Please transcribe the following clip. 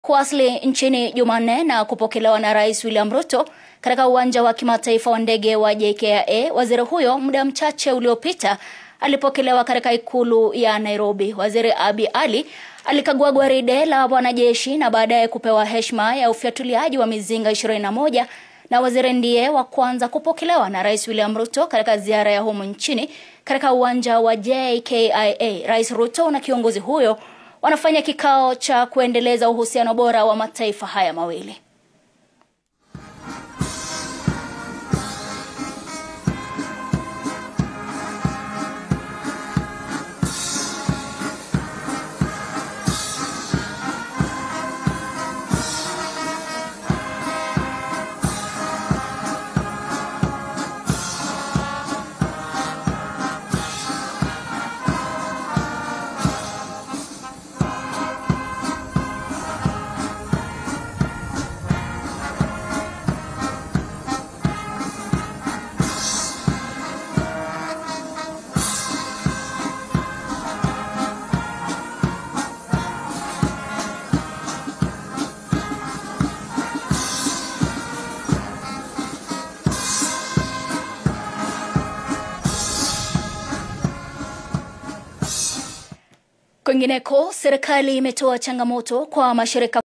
kuwasili nchini Jumanne na kupokelewa na Rais William Ruto katika uwanja wa kimataifa wa ndege wa JKIA. Waziri huyo muda mchache uliopita alipokelewa katika ikulu ya Nairobi. Waziri Abi Ali alikagua gwaride la wanajeshi na baadaye kupewa heshima ya ufyatuliaji wa mizinga 21 na waziri ndiye wa kwanza kupokelewa na Rais William Ruto katika ziara ya humu nchini katika uwanja wa JKIA. Rais Ruto na kiongozi huyo wanafanya kikao cha kuendeleza uhusiano bora wa mataifa haya mawili. Kwingineko, serikali imetoa changamoto kwa mashirika